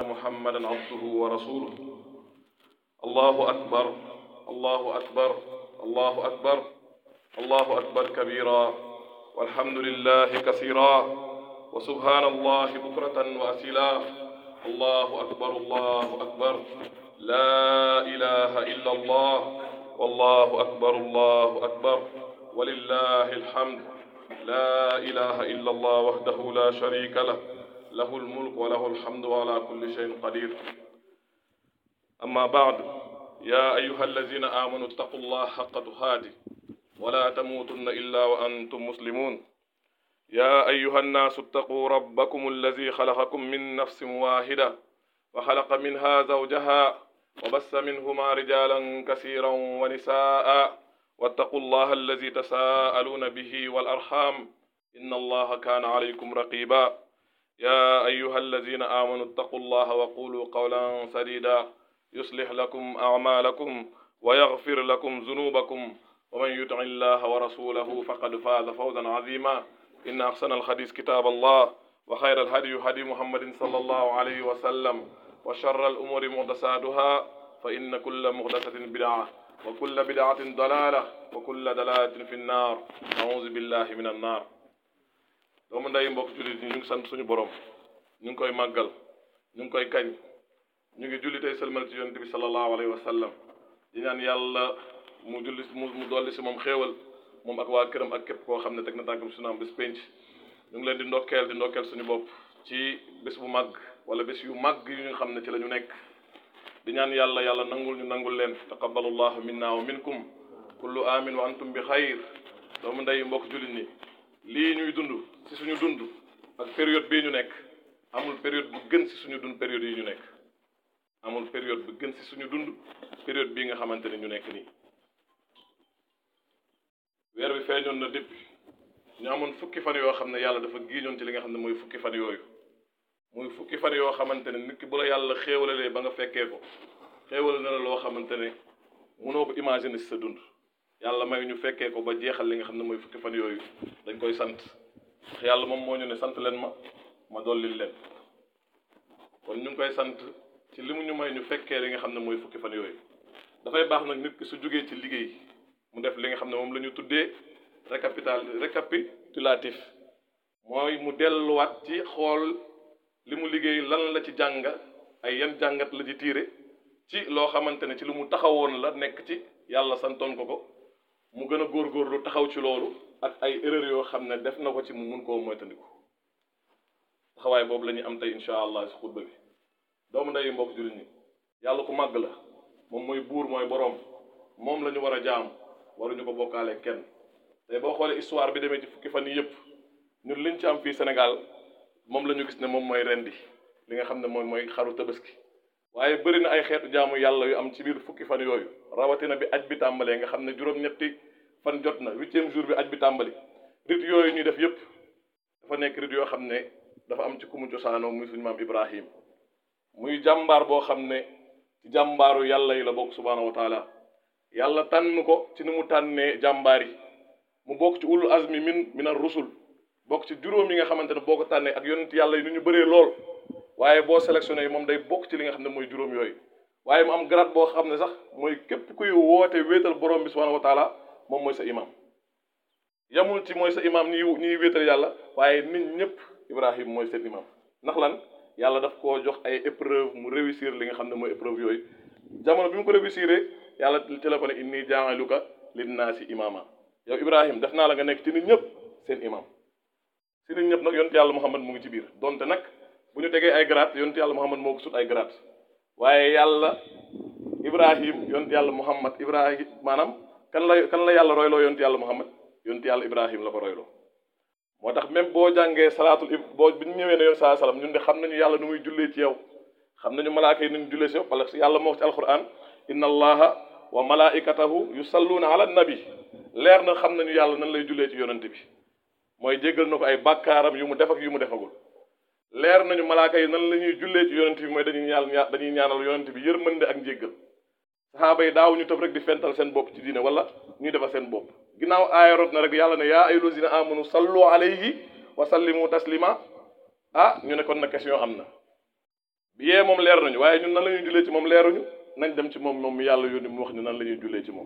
أن محمدا عبده ورسوله الله أكبر الله أكبر الله أكبر الله أكبر كبيرا والحمد لله كثيرا وسبحان الله بكرة وأسيلا الله أكبر الله أكبر لا إله إلا الله والله أكبر الله أكبر ولله الحمد لا إله إلا الله وحده لا شريك له له الملك وله الحمد وعلى كل شيء قدير أما بعد يا أيها الذين آمنوا اتقوا الله حق تقاته ولا تموتن إلا وأنتم مسلمون يا أيها الناس اتقوا ربكم الذي خلقكم من نفس واحدة وخلق منها زوجها وبث منهما رجالا كثيرا ونساء واتقوا الله الذي تساءلون به والأرحام إن الله كان عليكم رقيبا يا أيها الذين آمنوا اتقوا الله وقولوا قولا سديدا يصلح لكم أعمالكم ويغفر لكم ذنوبكم ومن يطع الله ورسوله فقد فاز فوزا عظيما إن أحسن الحديث كتاب الله وخير الهدي هدي محمد صلى الله عليه وسلم وشر الأمور محدثاتها فإن كل محدثة بدعة وكل بدعة ضلالة وكل دلالة في النار أعوذ بالله من النار doomu nday mbokk jullit ñi ñu ngi sant suñu borom ñu ngi koy màggal ñu ngi koy kañ ñu ngi julli tey sëlmal ci yonent bi sallallahu alayhi wa sallam di ñaan yàlla mu julli mu mu dolli si moom xéewal moom ak waa këram ak képp koo xam ne teg na tànkam sunaam bés penc ñu ngi leen di ndokkeel di ndokkeel suñu bopp ci bés bu màgg wala bés yu màgg yu ñu xam ne ci la ñu nekk di ñaan yàlla yàlla nangul ñu nangul leen taqabbalullahu minna wa minkum kullu amin wa antum bi xayr doomu ndey mbokk jullit ñi lii ñuy dund ci suñu dund ak période bii ñu nekk amul période bu gën ci suñu dund période yi ñu nekk amul période bu gën ci suñu dund période bii nga xamante ne ñu nekk nii weer bi feeñoon na depuis ñu amoon fukki fan yoo xam ne yàlla dafa giiñoon ci li nga xam ne mooy fukki fan yooyu muy fukki fan yoo xamante ne nit ki bu la yàlla xéewalalee ba nga fekkee ko xéewal na la loo xamante ne mënoo ko imaginer ci sa dund yàlla may ñu fekkee ko ba jeexal li nga xam ne mooy fukki fan yooyu dañ koy sant ndax yàlla moom moo ñu ne sant leen ma ma dollil leen kon ñu ngi koy sant ci li mu ñu may ñu fekkee li nga xam ne mooy fukki fan yooyu dafay baax nag nit ki su jógee ci liggéey mu def li nga xam ne moom la ñu tuddee récapital récapitulatif mooy mu delluwaat ci xool li mu liggéey lan la ci jàng ay yan jàngat la ci tiire ci loo xamante ne ci lu mu taxawoon la nekk ci yàlla santoon ko ko mu gën a góorgóorlu taxaw ci loolu ak ay erreur yoo xam ne def na ko ci mu mun koo moytandiku taxawaay boobu la ñuy am tey incha allah si xutba bi doomu ndeyu mbokk jullit ñi yàlla ku màgg la moom mooy buur mooy boroom moom la ñu war a jaam waruñu ko bokkaale kenn tey boo xoolee histoire bi demee ci fukki fan yi yëpp ñun liñ ci am fii Sénégal moom la ñu gis ne moom mooy rendi li nga xam ne moom mooy xaru tabaski waaye bëri na ay xeetu jaamu yàlla yu am ci biir fukki fan yooyu rawatina bi aj bi tàmbalee nga xam ne juróom-ñetti fan jot na huitième jour bi aj bi tàmbali rit yooyu ñuy def yëpp dafa nekk rit yoo xam ne dafa am ci ku mu cosaanoo muy suñu maam Ibrahim muy jàmbaar boo xam ne ci jàmbaaru yàlla yi la bokk subhaanahu wa taala yàlla tànn ko ci ni mu tànnee jàmbaar yi mu bokk ci ulul azmi min min ar rusul bokk ci juróom yi nga xamante ne boo ko tànnee ak yonent yàlla yi ni ñu bëree lool waaye boo sélectionné moom day bokk ci li nga xam ne mooy juróom yooyu waaye mu am grade boo xam ne sax mooy képp kuy woote wéetal borom bi subhanahu wa taala moom mooy sa imam yamul ci mooy sa imam ñi ñuy wéetal yàlla waaye nit ñëpp ibrahim mooy seen imam ndax lan yàlla daf koo jox ay épreuve mu réussir li nga xam ne mooy épreuve yooyu jamono bi mu ko réussir yàlla ci la ko ne inni jaaluka linnaasi imama yow ibrahim def naa la nga nekk ci nit ñëpp seen imam si nit ñëpp nag yonent yàlla muhammad mu ngi ci biir donte nag bu ñu tegee ay grade yonent yàlla muhammad moo ko sut ay grade waaye yàlla ibrahim yonent yàlla muhammad ibrahim maanaam kan la kan la yàlla royloo yonent yàlla muhammad yonent yàlla ibrahim la ko royloo moo tax même boo jàngee salaatul boo bi ñu ñëwee ne yoon saa salaam ñun de xam nañu yàlla nu muy jullee ci yow xam nañu malaaka yi nu ñu jullee ci yow parce que yàlla moo wax ci alquran inna allaha wa malaikatahu yusalluuna ala nabi leer na xam nañu yàlla nan lay jullee ci yonent bi mooy jéggal na ko ay bàkkaaram yu mu def ak yu mu defagul leer nañu malaaka yi nan la ñuy jullee ci yonent bi mooy dañuy ñaan dañuy ñaanal yonent bi yërmande ak njéggal saxaaba yi daaw ñu tëb rek di fental seen bopp ci diine wala ñuy defal seen bopp ginnaaw aayarot na rek yàlla ne yaa ayyuhal lazina amanu sallu alayhi wa sallimu taslima ah ñu ne kon na question am na bi yee moom leer nañu waaye ñun nan la ñuy jullee ci moom leeruñu nañ dem ci moom moom mi yàlla yónni mu wax ñu nan la ñuy jullee ci moom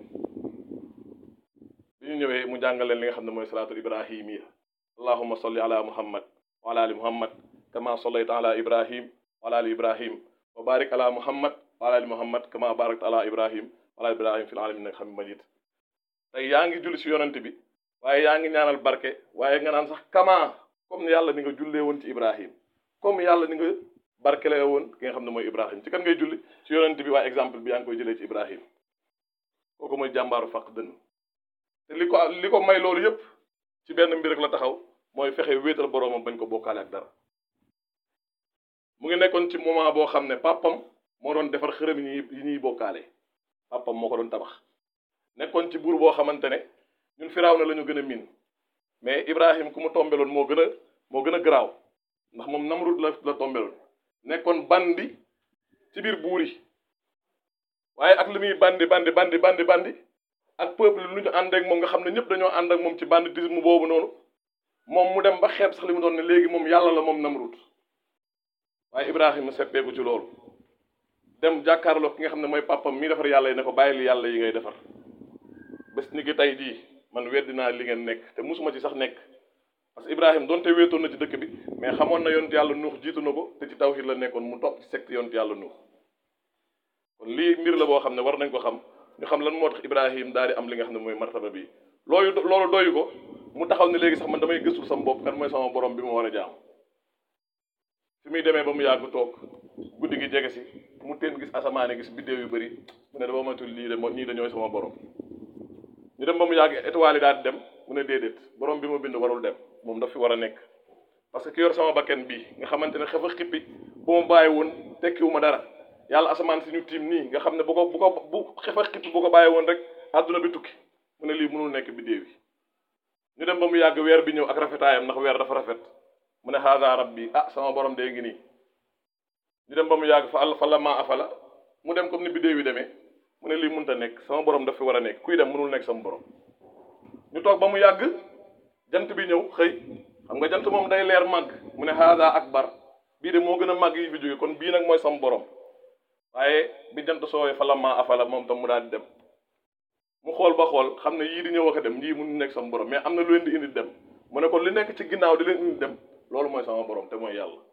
bi ñu ñëwee mu jàngal leen li nga xam ne mooy salaatul ibrahimiya allahumma salli ala muhammad wa ala ali muhammad kama sallayta ala ibrahim wa ala ali ibrahim wa barik ala muhammad wa ala ali muhammad kama barakta ala ibrahim wa ala ali ibrahim fil alamin nag xam majid tey yaa ngi julli ci yonent bi waaye yaa ngi ñaanal barke waaye nga naan sax kama comme yàlla ni nga jullee woon ci ibrahim comme yàlla ni nga barkele woon ki nga xam ne mooy ibrahim ci kan ngay julli ci yonent bi waaye exemple bi yaa ngi koy jëlee ci ibrahim kooku mooy jàmbaaru faq dënn te li ko li ko may loolu yépp ci benn mbir rek la taxaw mooy fexe wéetal boroomam bañ ko bokkaale ak dara mu ngi nekkoon ci moment boo xam ne papam moo doon defar xërëm yi yi ñuy bokkaale papam moo ko doon tabax nekkoon ci buur boo xamante ne ñun firaaw na la ñu gën a miin mais ibrahim ku mu tombeloon moo gën a moo gën a garaaw ndax moom namrud la la tombeloon nekkoon bandi ci biir buur yi waaye ak li muy bandi bandi bandi bandi bandi ak peuple lu ñu ànd ak moom nga xam ne ñëpp dañoo ànd ak moom ci banditisme boobu noonu moom mu dem ba xeeb sax li mu doon ne léegi moom yàlla la moom namrud waaye ibrahima seppeeku ci loolu dem jàkkaarloo ki nga xam ne mooy papam mi defar yàlla yi ne ko bàyyil yàlla yi ngay defar bés ni ki tey jii man weddi naa li ngeen nekk te musuma ci sax nekk parce que ibrahima donte wéetoon na ci dëkk bi mais xamoon na yonent yàlla nuux jiitu na ko te ci tawhid la nekkoon mu topp ci secte yonent yàlla nuux kon lii mbir la boo xam ne war nañ ko xam ñu xam lan moo tax ibrahim daal di am li nga xam ne mooy martaba bi loolu loolu doyu ko mu taxaw ne léegi sax man damay gëstul sama bopp kan mooy sama borom bi ma war a jaam fi muy demee ba mu yàgg toog guddi gi jege si mu teen gis asamaane gis biddéew yu bëri mu ne dama matul lii de ñii dañooy sama borom ñu dem ba mu yàgg étoile yi daal di dem mu ne déedéet borom bi ma bind warul dem moom daf fi war a nekk parce que ki yor sama bakken bii nga xamante ne xefa xippi bu ma bàyyi woon tekkiwu ma dara yàlla asamaan si ñu tiim nii nga xam ne bu ko bu ko bu xefa xippi bu ko bàyyi woon rek àdduna bi tukki mu ne lii mënul nekk biddéew yi ñu dem ba mu yàgg weer bi ñëw ak rafetaayam ndax weer dafa rafet mu ne haada rabbi ah sama borom dee ngi nii ñu dem ba mu yàgg fa àll fa la maa afala mu dem comme ni biddéew yi demee mu ne lii mënut a nekk sama borom daf fi war a nekk kuy dem mënul nekk sama borom ñu toog ba mu yàgg jant bi ñëw xëy xam nga jant moom day leer màgg mu ne haada akbar bii de moo gën a màgg yi fi jóge kon bii nag mooy sama borom waaye bi jant soowee fa la maa afala moom tam mu daal di dem mu xool ba xool xam ne yii di ñëw ak a dem yii mënu nekk sama borom mais am na lu leen di indi dem mu ne kon li nekk ci ginnaaw di leen indi dem loolu mooy sama borom te mooy yàlla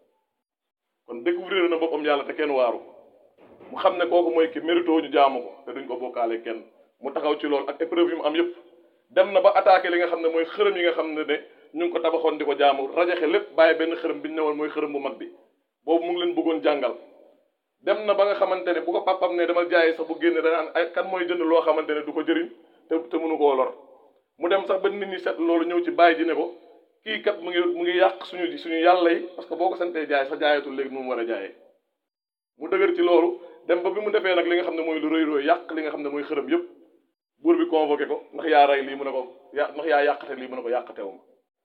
kon découvrir na boppam yàlla te kenn waaru mu xam ne kooku mooy ki mérito ñu jaamu ko te duñ ko bokkaale kenn mu taxaw ci loolu ak épreuve yi mu am yépp dem na ba attaqué li nga xam ne mooy xërëm yi nga xam ne ne ñu ngi ko tabaxoon di ko jaamu rajaxe lépp bàyyi benn xërëm bi ñu newoon mooy xërëm bu mag bi boobu mu ngi leen bëggoon jàngal dem na ba nga xamante ne bu ko papam ne dama jaayee sax bu génne danaan ay kan mooy jënd loo xamante ne du ko jëriñ te te mënu koo lor mu dem sax ba nit ñi set loolu ñëw ci bàyyi ji ne ko kii kat mu ngi mu ngi yàq suñu suñu yàlla yi parce que boo ko santee jaay sax jaayatul léegi nu mu war a jaayee mu dëgër ci loolu dem ba bi mu defee nag li nga xam ne mooy lu rëy rëy yàq li nga xam ne mooy xërëm yépp buur bi convoqué ko ndax yaa rey lii mu ne ko ya ndax yaa yàqate lii mu ne ko yàqatewuma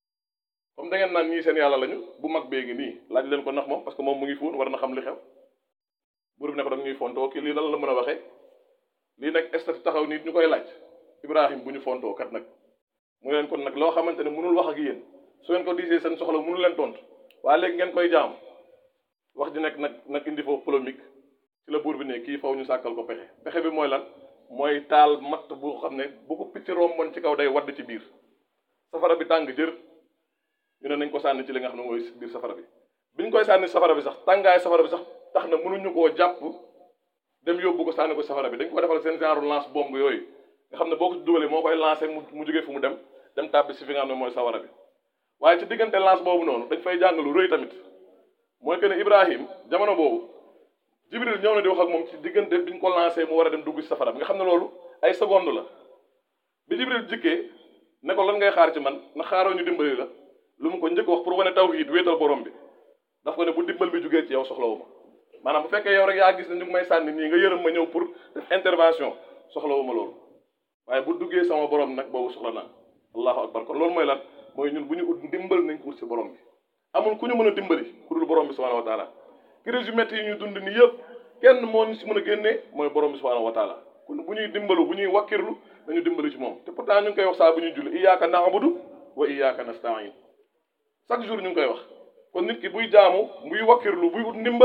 comme da ngeen naan ñii seen yàlla lañu bu mag bee ngi nii laaj leen ko ndax moom parce que moom mu ngi fuun war na xam li xew buur bi ne ko danga ñuy fontoo kii lii lan la mën a waxee lii nag estati taxaw nit ñu koy laaj ibrahim bu ñu fontoo kat nag mu leen kon nag loo xamante ne mënul wax ak yéen su ngeen ko diisee seen soxla mënul leen tontu waaye léegi ngeen koy jaam wax ji nekk nag nag indi foofu polémique ci la buur bi ne kii faw ñu sàkkal ko pexe pexe bi mooy lan mooy taal matt bu xam ne bu ko picc romboon ci kaw day wadd ci biir safara bi tàng jër ñu ne nañ ko sànni ci li nga xam ne mooy biir safara bi biñ koy sànni safara bi sax tàngaay safara bi sax tax na mënuñu koo jàpp dem yóbbu ko sànni ko safara bi dañ ko defal seen genre lance bombe yooyu nga xam ne boo ko ci dugalee moo koy lancé mu mu jógee fu mu dem dem tàbbi si fi nga xam ne mooy safara bi waaye ci diggante lance boobu noonu dañ fay jàng lu rëy tamit mooy que ne Ibrahim jamono boobu Jibril ñëw na di wax ak moom ci diggante biñ ko lancé mu war a dem dugg ci safara bi nga xam ne loolu ay seconde la bi Jibril jikkee ne ko lan ngay xaar ci man na xaaroo ñu dimbali la lu mu ko njëkk wax pour wane tawhid wéetal borom bi daf ko ne bu dimbal bi jugee ci yow soxlawu ma maanaam bu fekkee yow rek yaa gis ne ñu ngi may sànni nii nga yërëm ma ñëw pour def intervention soxlawu ma loolu waaye bu duggee sama borom nag boobu soxla naa allahu akbar kon loolu mooy lan mooy ñun bu ñu ut dimbal nañ ko ut si borom bi amul ku ñu mën a dimbali ku dul borom bi subhanahu wa taala crise yu métti yi ñu dund nii yëpp kenn moo ñu si mën a génnee mooy borom bi subhanahu wa taala kon bu ñuy dimbalu bu ñuy wakkirlu nañu dimbali ci moom te pourtant ñu ngi koy wax saa bu ñuy julli iyyaka na'budu wa iyyaka nasta'in chaque jour ñu ngi koy wax kon nit ki buy jaamu buy wakkirlu buy ut ndimbal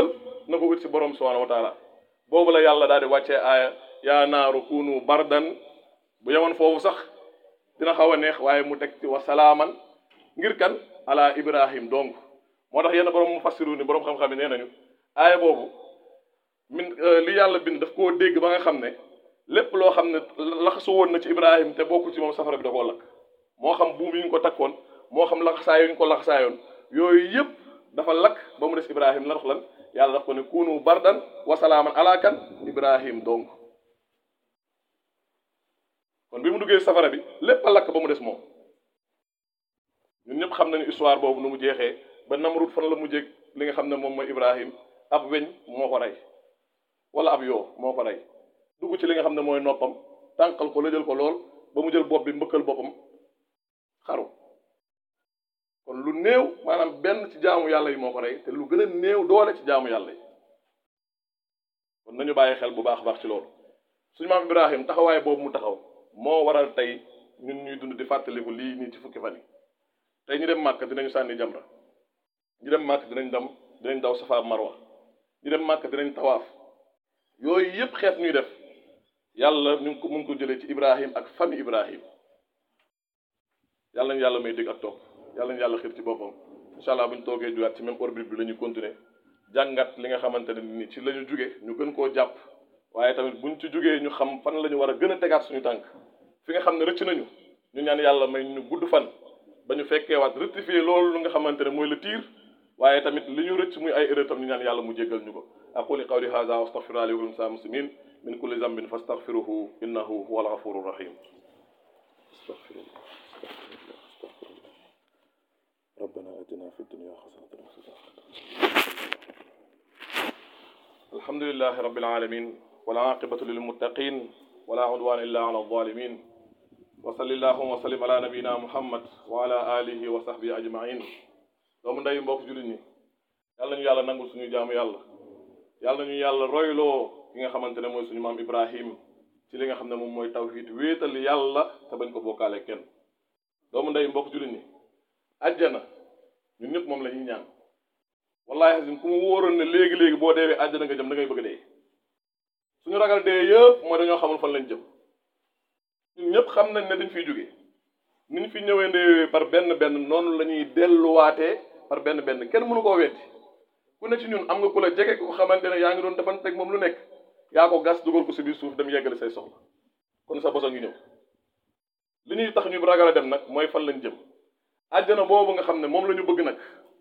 na ko ut si borom subhanahu wa taala boobu la yàlla daal di wàccee aaya yaa naaru kunu bardan bu yemoon foofu sax dina xaw a neex waaye mu teg ci wa salaaman ngir kan ala ibrahim donc moo tax yenn borom mu fassiru ni borom xam-xam yi nee nañu aaya boobu min li yàlla bind daf koo dégg ba nga xam ne lépp loo xam ne laxasu woon na ci ibrahim te bokku ci moom safara bi da koo lakk moo xam buum yi ñu ko takkoon moo xam laxasaay yu ñu ko laxasaayoon yooyu yëpp dafa lakk ba mu des ibrahim la dox lan yàlla daf ko ne kunu bardan wa salaaman ala kan ibrahim donc kon bi mu duggee safara bi lépp a lakk ba mu des moom ñun ñëpp xam nañu histoire boobu nu mu jeexee ba Namrud fan la mu jéeg li nga xam ne moom mooy Ibrahim ab weñ moo ko rey wala ab yoo moo ko rey dugg ci li nga xam ne mooy noppam tànqal ko la jël ko lool ba mu jël bopp bi mbëkkal boppam xaru kon lu néew maanaam benn ci jaamu yàlla yi moo ko rey te lu gën a néew doole ci jaamu yàlla yi kon nañu bàyyi xel bu baax a baax ci loolu suñu maam Ibrahim taxawaay boobu mu taxaw moo waral tey ñun ñuy dund di fàttaliku lii nii ci fukki fan yi tey ñu dem màkk dinañu sànni jamra ñu dem màkk dinañ dem dinañ daw safa marwa ñu dem màkk dinañ tawaaf yooyu yëpp xeet ñuy def yàlla ñu ngi ko mu ngi ko jëlee ci Ibrahim ak famille Ibrahim yàlla nañu yàlla may dégg ak topp yàlla nañu yàlla xir ci boppam incha allah bu ñu toogee jugaat ci même orbite bi la ñuy continuer jàngat li nga xamante ne ni ci la ñu juge ñu gën koo jàpp waaye tamit buñ ci jugee ñu xam fan la ñu war a gën a tegaat suñu tànk fi nga xam ne rëcc nañu ñu ñaan yàlla may ñu gudd fan ba ñu fekkee waat rectifier loolu lu nga xamante ne mooy le tir waaye tamit li ñu rëcc muy ay erreur tam ñu ñaan yàlla mu jéggal ñu ko aquli qawli hadha wa astaghfirullaha li wa lakum sa'il muslimin min kulli zambin fastaghfiruhu innahu huwal ghafurur rahim astaghfirullah ربنا اتنا في الدنيا حسنه وفي الاخره الحمد لله رب العالمين والعاقبة للمتقين ولا عدوان إلا على الظالمين وصل اللهم وسلم على نبينا محمد وعلى آله وصحبه أجمعين doomu ndey mbokk jullit ñi yàlla ñu yàlla nangul suñu jaamu yàlla yàlla ñu yàlla royloo ki nga xamante ne mooy suñu maam Ibrahim ci li nga xam ne moom mooy tawhid wéetal yàlla te bañ ko bokkaale kenn doomu ndey mbokk jullit ñi ajjana ñun ñëpp moom la ñuy ñaan wallahi xasim ku mu wóoroon ne léegi-léegi boo deewee àjjana nga jëm da ngay bëgg dee suñu ragal dee yëpp mooy dañoo xamul fan lañ jëm ñun ñëpp xam nañ ne dañ fiy jóge ni ñu fi ñëwee ndee par benn benn noonu la ñuy delluwaatee par benn benn kenn mënu koo weddi ku ne ci ñun am nga ku la jege ko xamante ne yaa ngi doon defanteeg moom lu nekk yaa ko gas dugal ko si biir suuf dem yeggale say soxla kon sa bosa ngi ñëw li ñuy tax ñu ragal a dem nag mooy fan lañ jëm àjjana boobu nga xam ne moom la ñu bëgg nag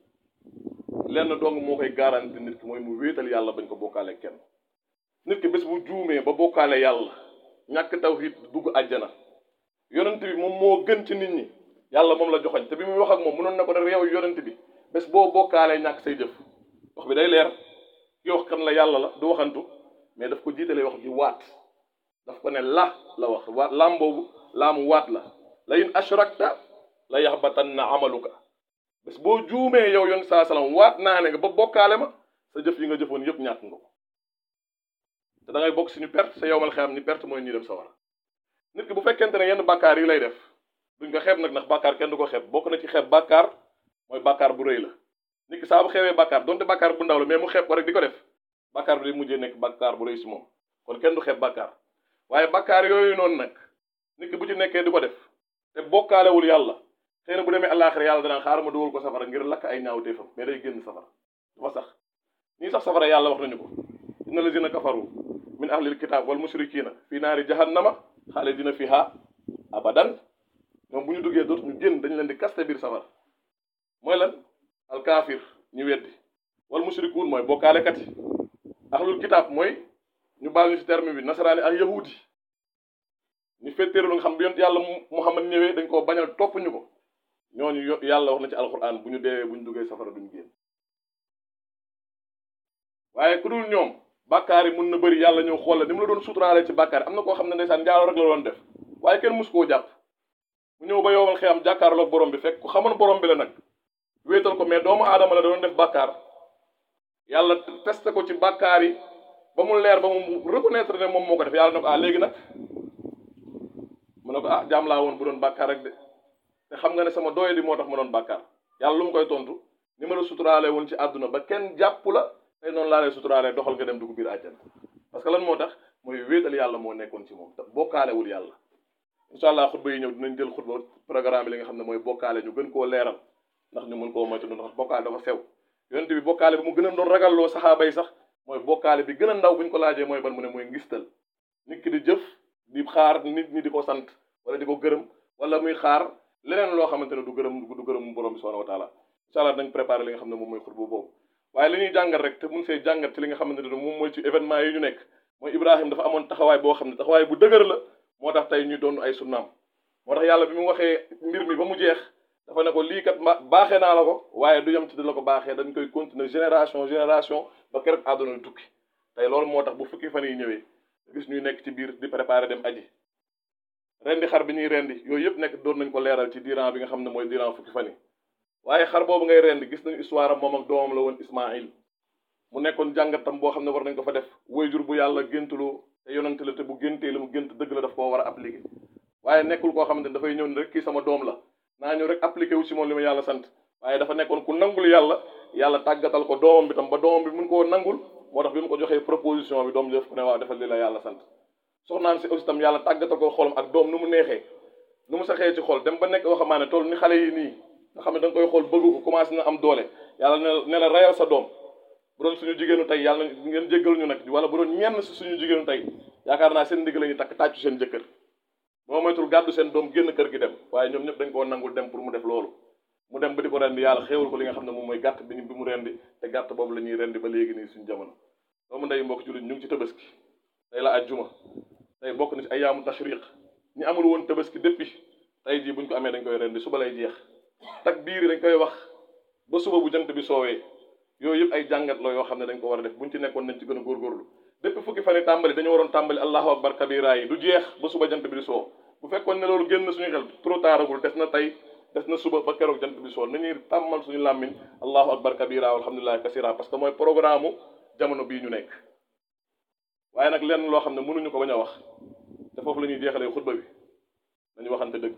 lenn dong moo koy garanti nit ki mooy mu wéetal yàlla bañ ko bokkaale kenn nit ki bés bu juumee ba bokkaale yàlla ñàkk tawhid dugg àjjana yonent bi moom moo gën ci nit ñi yàlla moom la joxoñ te bi muy wax ak moom mënoon na ko ne réew yonent bi bés boo bokkaalee ñàkk say jëf wax bi day leer ki wax kan la yàlla la du waxantu mais daf ko jiitalee wax ji waat daf ko ne la la wax waat laam boobu laamu waat la la in ashrakta la yaxbatanna amaluka bés boo juumee yow yoon saa salaam waat naa ne nga ba bokkaale ma sa jëf yi nga jëfoon yëpp ñàkk nga ko te da ngay bokk si ñu perte sa yowmal xeyam ni perte mooy ñuy dem sawara nit ki bu fekkente ne yenn bàkkaar yi lay def duñ ko xeeb nag ndax bàkkaar kenn du ko xeeb bokk na ci xeeb bàkkaar mooy bàkkaar bu rëy la nit ki saa bu xeebee bàkkaar donte bàkkaar bu ndaw la mais mu xeeb ko rek di ko def bàkkaar bi day mujjee nekk bàkkaar bu rëy si moom kon kenn du xeeb bàkkaar waaye bàkkaar yooyu noonu nag nit ki bu ci nekkee di ko def te bokkaalewul yàlla xëy na bu demee àllaaxira yàlla danaan xaaral ma dugal ko safara ngir lakk ay ñaawteefam mais day génn safara dafa sax ñii sax safara yàlla wax nañu ko inna lazina kafaru min ahlil kitab wal mushrikina fi naari jahannama xaalidina fiha abadan ñoom bu ñu duggee dootu ñu génn dañu leen di kaste biir safara mooy lan alkaafir ñu weddi wal mushrikuun mooy bokkaalekat yi ahlul kitab mooy ñu baal ñu ci terme bi nasaraani ak yahudi ñu fetteeru lu nga xam bi yont yàlla muhammad ñëwee dañ koo bañal topp ñu ko ñooñu yàlla wax na ci alquran bu ñu deewee bu ñu duggee safara duñu génn waaye ku dul ñoom bàkkaar yi mun na bëri yàlla ñëw xool la ni mu la doon suturaale ci bàkkaar yi am na koo xam ne ndeysaan njaaloo rek la doon def waaye kenn mus koo jàpp mu ñëw ba yowal xiyam jàkkaarloog borom bi fekk ku xamoon borom bi la nag wéetal ko mais doomu aadama la da doon def bàkkaar yàlla testé ko ci bàkkaar yi ba mu leer ba mu reconnaître ne moom moo ko def yàlla ne ko ah léegi nag mu ne ko ah jaam laa woon bu doon bàkkaar rek de te xam nga ne sama doye di moo tax ma doon bàkkaar yàlla lu mu koy tontu ni ma la suturaale woon ci àdduna ba kenn jàpp la tey noonu laa lay suturaalee doxal nga dem dugg biir àjjana parce que lan moo tax mooy wéetal yàlla moo nekkoon ci moom te bokkaalewul yàlla incha allah xutba yi ñëw dinañ jël xutba programme bi li nga xam ne mooy bokkaale ñu gën koo leeral ndax ñu mën koo moytu ndax bokkaale dafa sew yonent bi bokkaale bi mu gën a doon ragalloo saxaaba yi sax mooy bokkaale bi gën a ndaw bu ñu ko laajee mooy ban mu ne mooy ngistal nit ki di jëf di xaar nit ñi di ko sant wala di ko gërëm wala muy xaar leneen loo xamante ne du gërëm du gërëm borom bi subhanahu wa taala incha allah dañ préparé li nga xam ne moom mooy xutba boobu waaye li ñuy jàngat rek te mun see jàngat ci li nga xamante ne moom mooy ci événement yi ñu nekk mooy Ibrahim dafa amoon taxawaay boo xam ne taxawaay bu dëgër la moo tax tey ñu doon ay sunnaam moo tax yàlla bi mu waxee mbir mi ba mu jeex dafa ne ko lii kat baaxee naa la ko waaye du yem ci di la ko baaxee dañ koy continuer génération génération ba keroog àdduna di tukki tey loolu moo tax bu fukki fan yi ñëwee gis ñuy nekk ci biir di préparer dem aji rendi xar bi ñuy rendi yooyu yëpp nekk doon nañ ko leeral ci diiran bi nga xam ne mooy diiran fukki fan yi waaye xar boobu ngay rendi gis nañu histoire am moom ak doomam la woon Ismaïl mu nekkoon jàngatam boo xam ne war nañ ko fa def waajur bu yàlla géntuloo te yonante la te bu géntee la mu gént dëgg la daf koo war a appliquer waaye nekkul koo xamante ne dafay ñëw ni rek kii sama doom la naa ñëw rek appliqué wu ci moom li ma yàlla sant waaye dafa nekkoon ku nangul yàlla yàlla tàggatal ko doomam bi tam ba doomam bi mun koo nangul moo tax bi mu ko joxee proposition bi doom bi def ko ne waaw defal li la yàlla sant soxnaan si aussi tam yàlla tàggatal ko xolam ak doom nu mu neexee nu mu saxee ci xol dem ba nekk waxamaane toll ni xale yi nii nga xam ne da nga koy xool bëgg ko commencé na am doole yàlla ne ne la rayal sa doom bu doon suñu jigéenu tey yàlla ngeen jéggal ñu nag wala bu doon ñenn si suñu jigéenu tey yaakaar naa seen ndigg la ñuy takk tàccu seen jëkkër boo moytul gàddu seen doom génn kër gi dem waaye ñoom ñëpp dañ koo nangul dem pour mu def loolu mu dem ba di ko rendi yàlla xéewal ko li nga xam ne moom mooy gàtt bi bi mu rendi te gàtt boobu la ñuy rendi ba léegi nii suñu jamono doomu ndey mbokk jullit ñu ngi ci tabaski tey la ajjuma tey bokk na ci ayaamu tashriq ñi amul woon tabaski depuis tey jii buñ ko amee dañ koy rendi suba lay jeex tak biir yi dañ koy wax ba suba bu jant bi soowee yooyu yëpp ay jàngat la yoo xam ne dañ ko war a def buñ ci nekkoon nañ ci gën a góorgóorlu depuis fukki fan yi tàmbali dañu waroon tàmbali allahu akbar kabira yi du jeex ba suba jant bi di soo bu fekkoon ne loolu génn suñu xel trop tardagul des na tey des na suba ba keroog jant bi soo nañuy tàmmal suñu làmmiñ allahu akbar kabira alhamdulillahi kasira parce que mooy programme jamono bii ñu nekk waaye nag lenn loo xam ne mënuñu ko bañ a wax te foofu la ñuy jeexalee xutba bi dañu waxante dëgg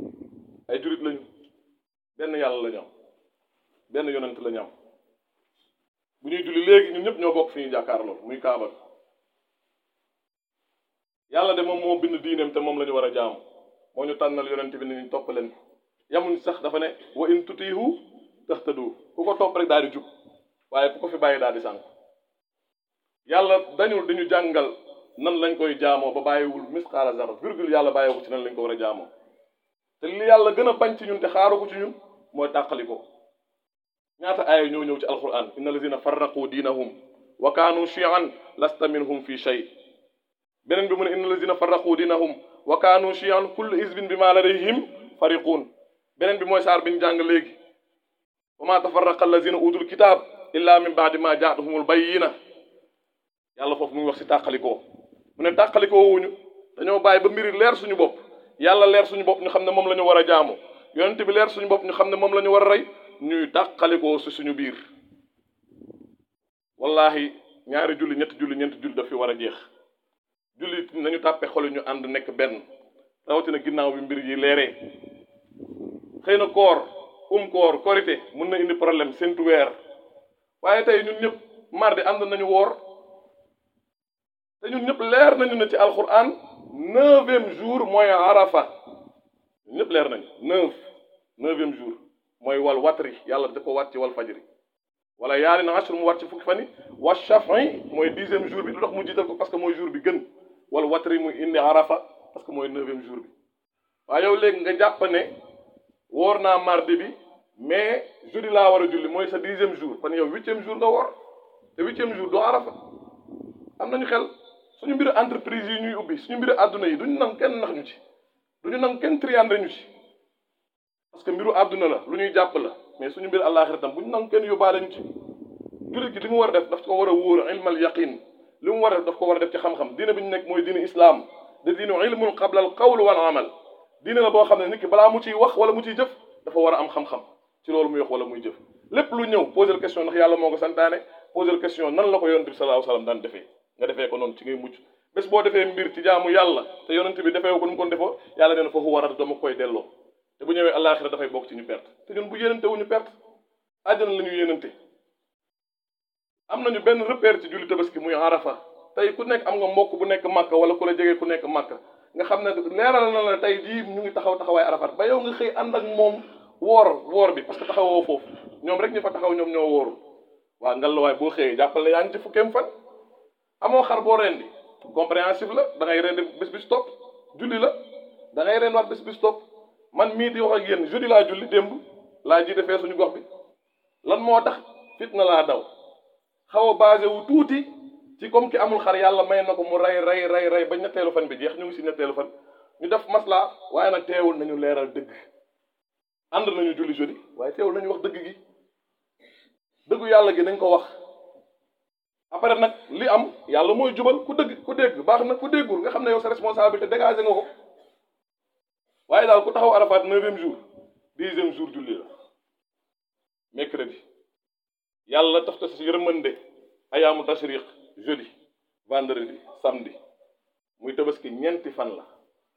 ay jurit lañu benn yàlla la ñu am benn yonent la ñu am bu ñuy julli léegi ñun ñëpp ñoo bokk fi ñuy jàkkaarloo muy kaaba bi yàlla de moom moo bind diineem te moom la ñu war a jaamu moo ñu tànnal yonent bi ni ñu topp leen ko yamuñ sax dafa ne wa in tutiihu tahtadu ku ko topp rek daal di jub waaye ku ko fi bàyyi daal di sànk yàlla dañul dañu jàngal nan lañ koy jaamoo ba bàyyiwul misqaala zara virgule yàlla bàyyiwu ko ci nan lañ ko war a jaamoo te li yàlla gën a bañ ci ñun te xaaru ko ci ñun mooy tàqali ko ñaata aaya ñoo ñëw ci alquran inna alladina farraqu diinahum wa kaanu chian lasta minhum fi shay beneen bi mu ne inna alladina farraqu diinahum wa kaanu chian kullu isbin bi ma ladayhim fariquun beneen bi mooy saar bi ñu jàng léegi wa ma tafarraqa alladina utul kitab illa min baadi ma jaatuhumul bayyina yàlla foofu muy wax si tàqalikoo mu ne tàqalikoo wuñu dañoo bàyyi ba mbiri leer suñu bopp yàlla leer suñu bopp ñu xam ne moom la ñu war a jaamu yonent bi leer suñu bopp ñu xam ne moom la ñu war a rey ñuy tàqalikoo si suñu biir wallahi ñaari julli ñetti julli ñeenti julli daf fi war a jeex julli nañu tàppe xol ñu ànd nekk benn rawatina ginnaaw bi mbir yi leeree xëy na koor um koor korité mun na indi problème séntu weer waaye tey ñun ñëpp mardi ànd nañu woor te ñun ñëpp leer nañu ne ci alquran neuvième jour mooy arafa ñun ñëpp leer nañu neuf neuvième jour mooy wal watri yàlla da ko wat ci wal fajri wala yaari na ashr mu wat ci fukki fan yi wa shafi mooy dixième jour bi lu tax mu jiital ko parce que mooy jour bi gën wal watri muy indi arafa parce que mooy neuvième jour bi waaye yow léegi nga jàpp ne woor naa mardi bi mais jeudi laa war a julli mooy sa dixième jour kon yow huitième jour nga woor te huitième jour doo arafa am nañu xel suñu mbiru entreprise yi ñuy ubbi suñu mbiru àdduna yi duñu nangu kenn nax ñu ci duñu nangu kenn triandre ñu ci parce que mbiru àdduna la lu ñuy jàpp la mais suñu mbiru àllaaxira tam bu ñu nangu kenn yóbbaale ñu ci jullit gi li mu war a def daf ko war a wóor ilmal yaqin li mu war a def daf ko war a def ci xam-xam diine bi ñu nekk mooy diine islam de diine ilmul qabla al qawl wal amal diine la boo xam ne nit ki balaa mu ciy wax wala mu ciy jëf dafa war a am xam-xam ci loolu muy wax wala muy jëf lépp lu ñëw poser question ndax yàlla moo ko santaane poser question nan la ko yonent bi sallallahu alayhi wasallam daan defee nga defee ko noonu ci ngay mucc bés boo defee mbir ci jaamu yàlla te yonent bi defee ko nu mu ko defoo yàlla nee na foofu war a dama koy delloo te bu ñëwee àllaaxira dafay bokk ci ñu perte te ñun bu yénante wu ñu perte àjjana la ñu yénante am nañu benn repère ci julli tabaski muy arafa tey ku nekk am nga mbokk bu nekk màkka wala ku la jege ku nekk màkka nga xam ne leeral na la tey jii ñu ngi taxaw taxawaay arafat ba yow nga xëy ànd ak moom woor woor bi parce que taxawoo foofu ñoom rek ñu fa taxaw ñoom ñoo wóoru waa ngallaawaay boo xëyee jàppale yaa ngi ci fukkeem fan amoo xar boo rendi compréhensif la da ngay rendi bés bis topp julli la da ngay rend waat bés bis topp man mii di wax ak yéen jeudi laa julli démb laa jiite fee suñu gox bi lan moo tax fitna laa daw xaw a basé wu tuuti ci comme ki amul xar yàlla may na ko mu rey rey rey rey ba ñetteelu fan bi jeex ñu ngi si ñetteelu fan ñu def maslaa waaye nag teewul nañu leeral dëgg ànd nañu julli jeudi waaye teewul nañu wax dëgg gi dëggu yàlla gi nañ ko wax après nag li am yàlla mooy jubal ku dëgg ku dégg baax na ku déggul nga xam ne yow sa responsabilité dégagé nga ko waaye daal ku taxaw arafaat neuvième jour dixième jour julli la mercredi yàlla taf si yërmande ayaamu tashriq jeudi vendredi samedi muy tabaski ñeenti fan la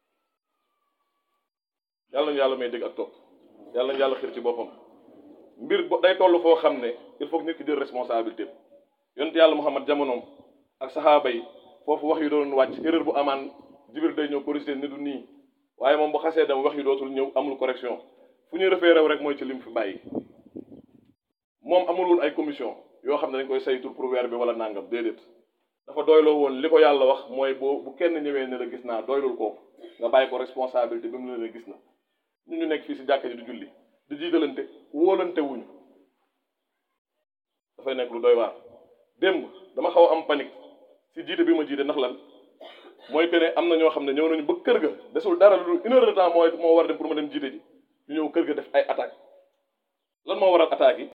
yàlla nañu yàlla may dégg ak topp yàlla nañu yàlla xir ci boppam mbir bo day toll foo xam ne il faut que nit ki jël responsabilité yonent yàlla Muhammad jamonoom ak saxaaba yi foofu wax yu doon wàcc erreur bu amaan Jibril day ñëw corriger ni du nii waaye moom bu xasee dem wax yu dootul ñëw amul correction fu ñuy refee rew rek mooy ci lim fi bàyyi moom amul woon ay commission yoo xam ne dañ koy saytu pour weer bi wala nangam déedéet dafa doyloo woon li ko yàlla wax mooy boo bu kenn ñëwee ne la gis naa doylul kooku nga bàyyi ko responsabilité bi mu ne la gis na ñu ñu nekk fii si jàkka ji di julli di jiitalante wóolante wuñu dafay nekk lu doy waar démb dama xaw a am panique si jiite bi ma jiite ndax lan mooy que ne am na ñoo xam ne ñëw nañu ba kër ga desul dara lu une heure de temps mooy moo war a dem pour ma dem jiite ji ñu ñëw kër ga def ay attaque lan moo waral attaques yi